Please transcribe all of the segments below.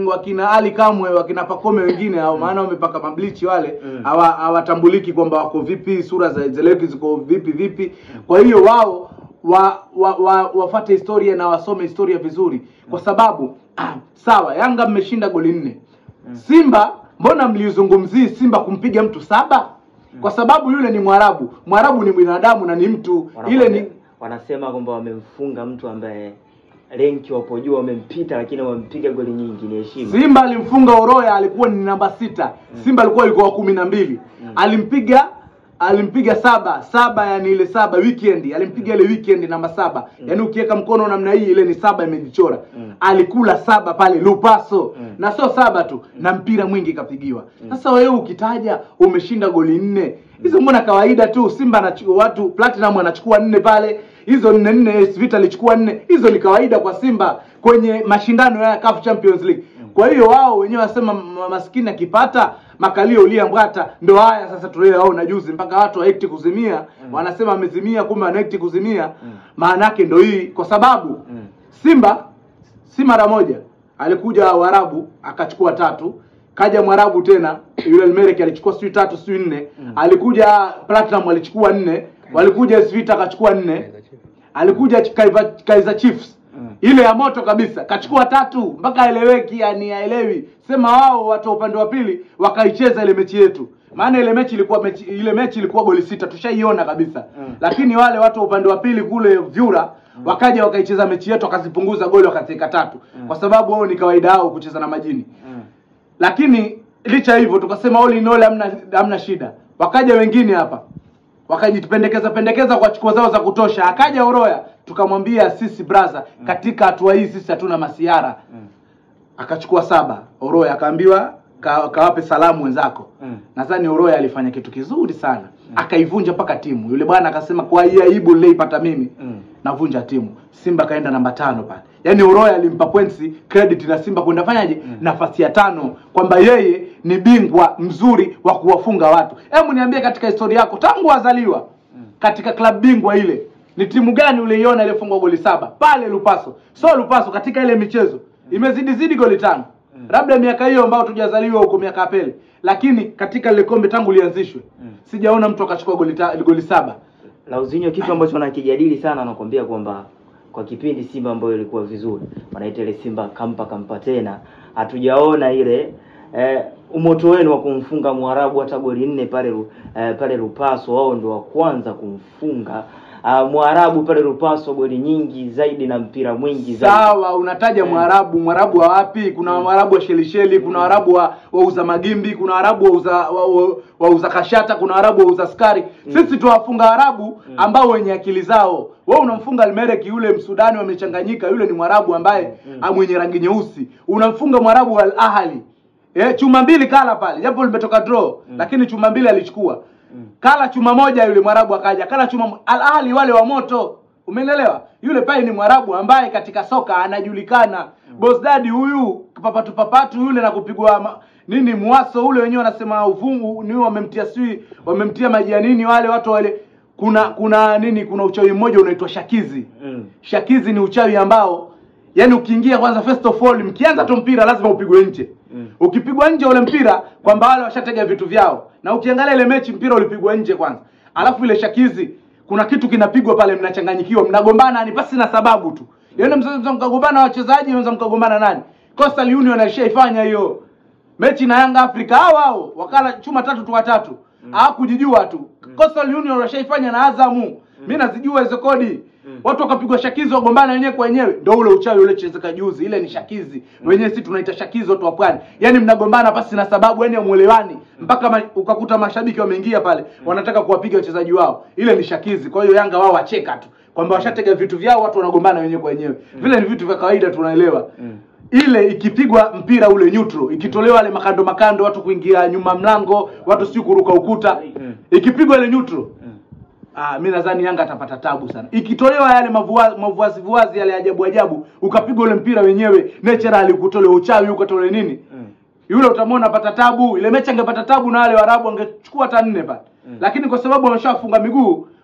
wakina Ali Kamwe wakina Pakome wengine hao maana wamepaka mablichi wale Mm. hawa hawatambuliki kwamba wako vipi sura za zeleki ziko vipi vipi kwa hiyo wao wa, wa, wa, wafate historia na wasome historia vizuri kwa sababu ah, sawa Yanga mmeshinda goli nne Simba mbona mliuzungumzii Simba kumpiga mtu saba kwa sababu yule ni Mwarabu Mwarabu ni binadamu na ni mtu ile ni wanasema kwamba wamemfunga mtu ambaye renki wapo juu wamempita lakini wamempiga goli nyingi ni heshima Simba alimfunga Oroya alikuwa ni namba sita. Simba alikuwa alikuwa wa kumi na mbili. Alimpiga alimpiga saba saba, yani ile saba weekend alimpiga ile weekend namba saba yani ukiweka mkono namna hii ile ni saba imejichora Mm. alikula saba pale Lupaso Mm. na sio saba tu na mpira mwingi kapigiwa sasa wewe ukitaja umeshinda goli nne hizo mbona kawaida tu Simba anachukua watu Platinum anachukua nne pale hizo nne nne AS Vita alichukua nne hizo ni kawaida kwa Simba kwenye mashindano ya CAF Champions League kwa hiyo wao wenyewe wasema ma- maskini akipata makalio ulia mbwata ndo haya sasa tulioyaona juzi mpaka watu waekti kuzimia wanasema amezimia kumbe anaekti kuzimia maana yake ndo hii kwa sababu Mm. Simba si mara moja alikuja Waarabu akachukua tatu, kaja Mwarabu tena yule Elmerek alichukua sijui tatu sijui nne, alikuja Platinum alichukua nne, walikuja Svita akachukua nne, alikuja Kaiva- Kaizer Chiefs Mm. ile ya moto kabisa kachukua tatu mpaka aeleweki, yani haelewi. Sema wao watu wa upande wa pili wakaicheza ile mechi yetu, maana ile mechi ilikuwa mechi, ile mechi ilikuwa goli sita, tushaiona kabisa Mm. lakini wale watu wa upande wa pili kule vyura wakaja wakaicheza mechi yetu wakazipunguza goli wakazika tatu kwa sababu wao ni kawaida yao kucheza na majini Mm. lakini licha ya hivyo tukasema all in all hamna hamna shida wakaja wengine hapa wakajipendekeza pendekeza kwa chukua zao za kutosha akaja Oroya tukamwambia sisi brother katika hatua hii sisi hatuna masiara Mm. akachukua saba Oroya akaambiwa ka, kawape salamu wenzako Mm. nadhani Oroya alifanya kitu kizuri sana akaivunja mpaka timu yule bwana akasema kwa hii aibu niliyoipata mimi Mm. navunja timu Simba kaenda namba tano pale yaani Oroya alimpa points credit na Simba kwenda fanyaje nafasi ya tano kwamba yeye ni bingwa mzuri wa kuwafunga watu hebu niambie katika historia yako tangu azaliwa katika klabu bingwa ile ni timu gani uliiona iliyofungwa goli saba pale Lupaso so Lupaso katika ile michezo imezidi zidi goli tano labda miaka hiyo ambayo tujazaliwa huko miaka ya pele lakini katika lile kombe tangu lianzishwe sijaona mtu akachukua goli, ta, goli saba Lauzinho kitu ambacho wanakijadili sana anakwambia kwamba kwa kipindi Simba ambayo ilikuwa vizuri wanaita ile Simba kampa kampa tena, hatujaona ile eh, umoto wenu wa kumfunga Mwarabu hata goli nne pale Ru- eh, pale Lupaso, wao ndio wa kwanza kumfunga uh, Mwarabu pale Lupaso, goli nyingi zaidi na mpira mwingi zaidi. sawa unataja mwarabu mwarabu wa wapi kuna mwarabu wa shelisheli kuna warabu wa wauza magimbi kuna warabu wauza wa, wa, wauza kashata kuna warabu wauza skari sisi tuwafunga warabu ambao wenye akili zao wewe unamfunga almereki yule msudani wamechanganyika yule ni mwarabu ambaye mm. mwenye rangi nyeusi unamfunga mwarabu wa al ahli eh, chuma mbili kala pale japo limetoka draw lakini chuma mbili alichukua kala chuma moja yule mwarabu akaja kala chuma mo- al ahli wale wa moto umeelewa yule pale ni mwarabu ambaye katika soka anajulikana mm. bosdadi huyu papatu papatu yule na kupigwa ma, nini mwaso ule wenyewe wanasema uvungu ni wamemtia sijui wamemtia maji ya nini wale watu wale kuna kuna nini kuna uchawi mmoja unaitwa shakizi Mm. shakizi ni uchawi ambao yani ukiingia kwanza first of all mkianza tu mpira lazima upigwe nje Mm. ukipigwa nje ule mpira kwamba wale washatega vitu vyao na ukiangalia ile mechi mpira ulipigwa nje kwanza alafu ile shakizi kuna kitu kinapigwa pale mnachanganyikiwa mnagombana ni pasi na sababu tu yaani msaweza mkagombana wachezaji mnaweza mkagombana nani Coastal Union alishaifanya hiyo mechi na Yanga Africa hao hao wakala chuma tatu tu watatu hawakujijua tu Coastal Union washaifanya na Azamu mimi nazijua hizo kodi watu wakapigwa shakizi wagombana wenyewe kwa wenyewe ndio ule uchawi ule chezeka juzi ile ni shakizi wenyewe si tunaita shakizi watu wa pwani yani mnagombana pasi na sababu yani hamuelewani mpaka ma, ukakuta mashabiki wameingia pale wanataka kuwapiga wachezaji wao ile ni shakizi kwa hiyo Yanga wao wacheka tu kwamba washatega vitu vyao watu wanagombana wenyewe kwa wenyewe vile ni vitu vya kawaida tunaelewa Mm. ile ikipigwa mpira ule neutral ikitolewa ile makando makando watu kuingia nyuma mlango watu si kuruka ukuta Mm. ikipigwa ile neutral Mm. Ah, mi nadhani Yanga atapata tabu sana. Ikitolewa yale mavua- mavuazi vuazi yale ajabu ajabu, ukapigwa ule mpira wenyewe natural, ukutole uchawi, ukatole nini, Mm. yule utamwona apata tabu. Ile mechi angepata tabu na wale Waarabu angechukua hata nne pale, lakini kwa sababu wameshafunga miguu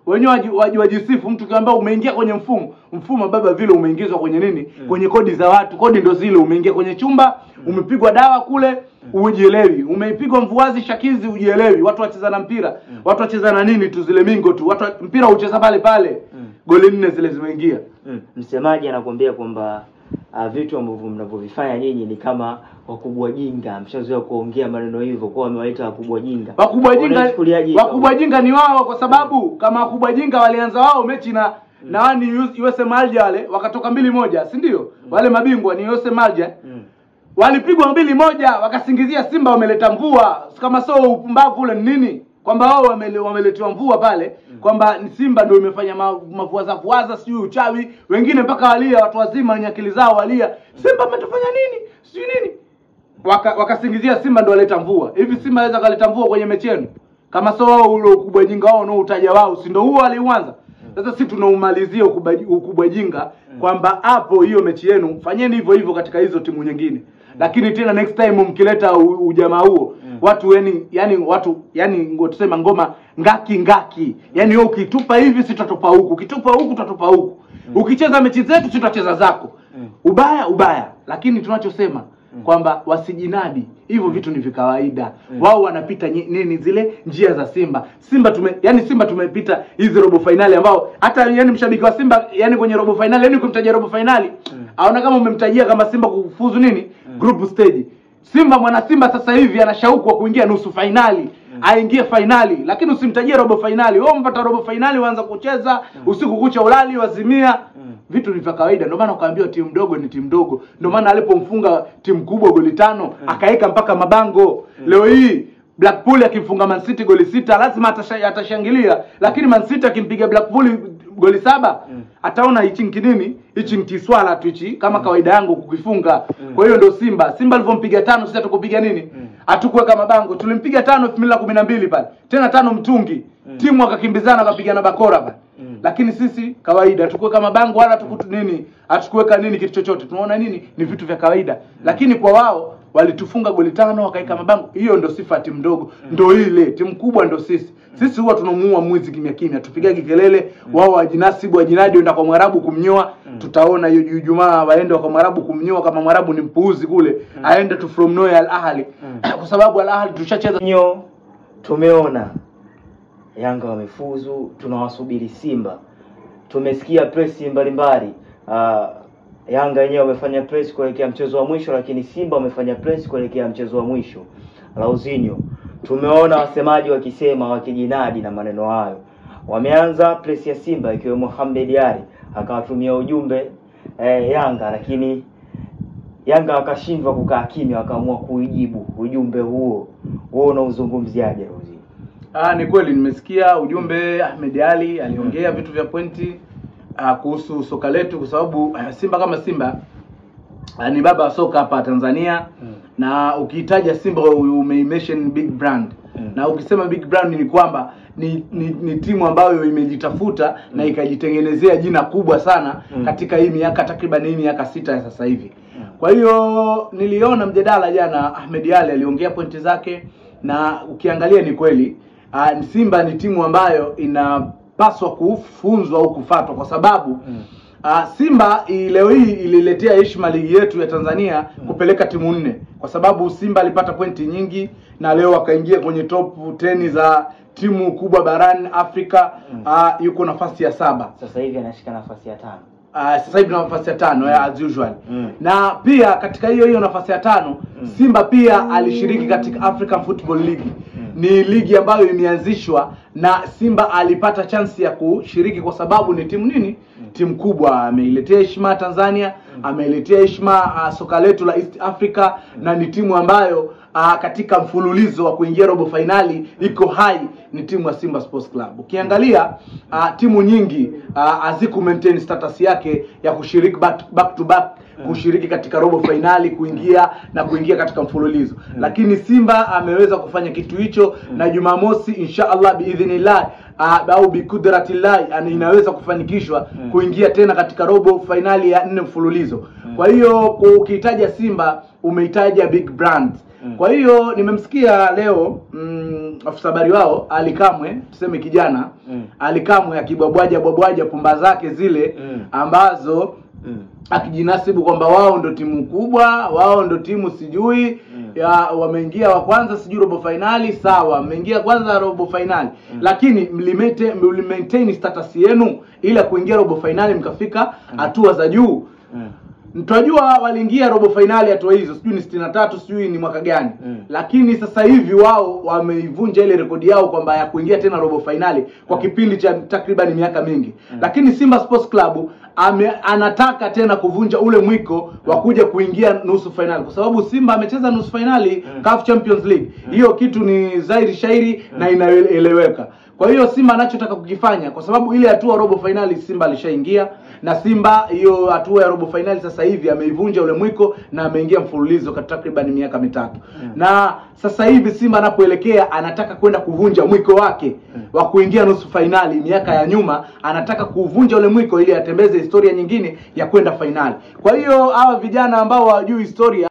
wenyewe waji- waji- wajisifu mtu kiambia umeingia kwenye mfumo mfumo baba vile umeingizwa kwenye nini kwenye kodi za watu kodi ndo zile umeingia kwenye chumba umepigwa dawa kule ujielewi umeipigwa mvuazi shakizi ujielewi watu wacheza na mpira watu wacheza na nini tu zile mingo tu watu wa- mpira ucheza pale pale goli nne zile zimeingia Mm. Msemaji anakuambia kwamba uh, vitu ambavyo mnavyovifanya nyinyi ni kama wakubwa jinga. Mshazoea kuongea maneno hivyo, kwa wamewaita wakubwa jinga. wakubwa jinga Unaichukuliaje wakubwa jinga ni wao kwa sababu kama wakubwa jinga walianza wao mechi na na wani USM Alger wale wakatoka mbili moja si ndio wale mabingwa ni USM Alger Mm. walipigwa mbili moja wakasingizia Simba wameleta mvua kama sio upumbavu ule ni nini kwamba wao wamele, wameletewa mvua pale kwamba ni Simba ndio imefanya ma- mavuaza vuaza sijui uchawi wengine mpaka walia watu wazima wenye akili zao walia Simba ametufanya nini sijui nini waka, wakasingizia Simba ndio waleta mvua hivi Simba aweza kaleta mvua kwenye mechi yenu kama sio wao ule ukubwa jinga wao nao utaja wao si ndio huo aliuanza sasa si tunaumalizia ukubwa, ukubwa jinga kwamba hapo hiyo mechi yenu fanyeni hivyo hivyo katika hizo timu nyingine lakini tena next time mkileta u- ujamaa huo watu yani yani watu yani ngo- tusema ngoma ngaki ngaki yani wewe ukitupa hivi sitatupa huku ukitupa huku tutatupa huku ukicheza mechi zetu sitacheza zako ubaya ubaya lakini tunachosema kwamba wasijinadi hivyo vitu ni vikawaida wao wanapita nyi- nini zile njia za simba simba tume yani simba tumepita hizi robo fainali ambao hata yani mshabiki wa simba yani kwenye robo fainali yani kumtajia robo fainali aona kama umemtajia kama simba kufuzu nini group stage simba mwana simba sasa hivi ana shauku wa kuingia nusu fainali aingie fainali lakini usimtajie robo fainali wewe umpata robo fainali uanza kucheza usiku kucha ulali wazimia vitu ni vya kawaida ndio maana ukaambiwa timu ndogo ni timu ndogo ndio maana alipomfunga timu kubwa goli tano akaweka mpaka mabango leo hii Blackpool akimfunga Man City goli sita lazima atasha, atashangilia lakini Man City akimpiga Blackpool goli saba ataona hichi nkinini hichi nkiswala tu hichi kama kawaida yangu kukifunga kwa hiyo ndo Simba Simba alivyompiga tano sisi hatukupiga nini hatukuweka mabango tulimpiga tano elfu mbili na kumi na mbili pale tena tano mtungi timu akakimbizana akapigana bakora pale lakini sisi kawaida hatukuweka mabango wala hatukutu nini hatukuweka nini kitu chochote tunaona nini ni vitu vya kawaida lakini kwa wao walitufunga goli tano wakaweka mabango hiyo ndo sifa ya timu ndogo ndo ile timu kubwa ndo sisi sisi huwa tunamuua mwizi kimya kimya tupigagi kelele wao wajinasibu wajinadi wenda kwa mwarabu kumnyoa tutaona hiyo ju- jumaa waende kwa mwarabu kumnyoa kama mwarabu ni mpuuzi kule aende tu from nowhere al ahli kwa sababu al ahli tushacheza Nyo tumeona Yanga wamefuzu, tunawasubiri Simba. Tumesikia presi mbalimbali. Uh, Yanga wenyewe wamefanya press kuelekea mchezo wa mwisho, lakini Simba wamefanya press kuelekea mchezo wa mwisho. Lauzinho, tumeona wasemaji wakisema wakijinadi na maneno hayo. Wameanza press ya Simba ikiwemo Mohamed Ali akawatumia ujumbe eh, Yanga, lakini Yanga wakashindwa kukaa kimya, wakaamua kuijibu ujumbe huo. Wewe unauzungumziaje Lauzinho? Ah, ni kweli nimesikia ujumbe Ahmed Ali aliongea vitu vya pointi ah, kuhusu soka letu kwa sababu ah, Simba kama Simba ah, ni baba wa soka hapa Tanzania Mm. na ukihitaja Simba umeimention big brand Mm. na ukisema big brand ni kwamba ni, ni, ni timu ambayo imejitafuta na ikajitengenezea jina kubwa sana Mm. katika hii miaka takriban hii miaka sita ya sasa hivi Mm. kwa hiyo niliona mjadala jana, Ahmed Ali aliongea pointi zake, na ukiangalia ni kweli uh, Simba ni timu ambayo inapaswa kufunzwa au kufatwa kwa sababu Mm. uh, Simba i- leo hii ililetea heshima ligi yetu ya Tanzania kupeleka timu nne, kwa sababu Simba alipata pointi nyingi na leo akaingia kwenye top 10 za timu kubwa barani Afrika. Uh, yuko nafasi ya saba. Sasa hivi anashika nafasi ya tano. Uh, sasa hivi na nafasi ya tano ya as usual Mm. na pia katika hiyo hiyo nafasi ya tano Simba pia alishiriki katika African Football League ni ligi ambayo imeanzishwa na Simba alipata chansi ya kushiriki kwa sababu ni timu nini timu kubwa ameiletea heshima Tanzania ameiletea heshima uh, soka letu la East Africa na ni timu ambayo uh, katika mfululizo wa kuingia robo fainali iko hai ni timu ya Simba Sports Club ukiangalia uh, timu nyingi uh, haziku maintain status yake ya kushiriki back, back to back kushiriki katika robo fainali kuingia na kuingia katika mfululizo lakini simba ameweza kufanya kitu hicho na jumamosi insha allah biidhnillah uh, au bikudratillah yani inaweza kufanikishwa kuingia tena katika robo fainali ya nne mfululizo kwa hiyo ukihitaja simba umeitaja big brand kwa hiyo nimemsikia leo mm, afisa habari wao alikamwe tuseme kijana Mm. alikamwe akibwabwaja bwabwaja pumba zake zile Mm. ambazo Mm. akijinasibu kwamba wao ndo timu kubwa wao ndo timu sijui Mm. ya wameingia wa kwanza sijui robo fainali sawa mmeingia kwanza robo fainali lakini mlimete mlimaintain status yenu ila kuingia robo fainali mkafika hatua za juu Mm. tunajua waliingia robo fainali hatua hizo sijui ni sitini na tatu sijui ni mwaka gani Mm. lakini sasa hivi wao wameivunja ile rekodi yao kwamba ya kuingia tena robo fainali kwa kipindi cha takriban miaka mingi lakini simba sports club ame, anataka tena kuvunja ule mwiko wa kuja kuingia nusu fainali kwa sababu simba amecheza nusu fainali CAF champions league hiyo kitu ni zairi shairi na inaeleweka kwa hiyo simba anachotaka kukifanya kwa sababu ile hatua robo fainali simba alishaingia na simba hiyo hatua ya robo fainali sasa hivi ameivunja ule mwiko na ameingia mfululizo kwa takriban miaka mitatu na sasa hivi simba anapoelekea anataka kwenda kuvunja mwiko wake wa kuingia nusu fainali miaka ya nyuma anataka kuvunja ule mwiko ili atembeze historia nyingine ya kwenda fainali kwa hiyo hawa vijana ambao hawajui historia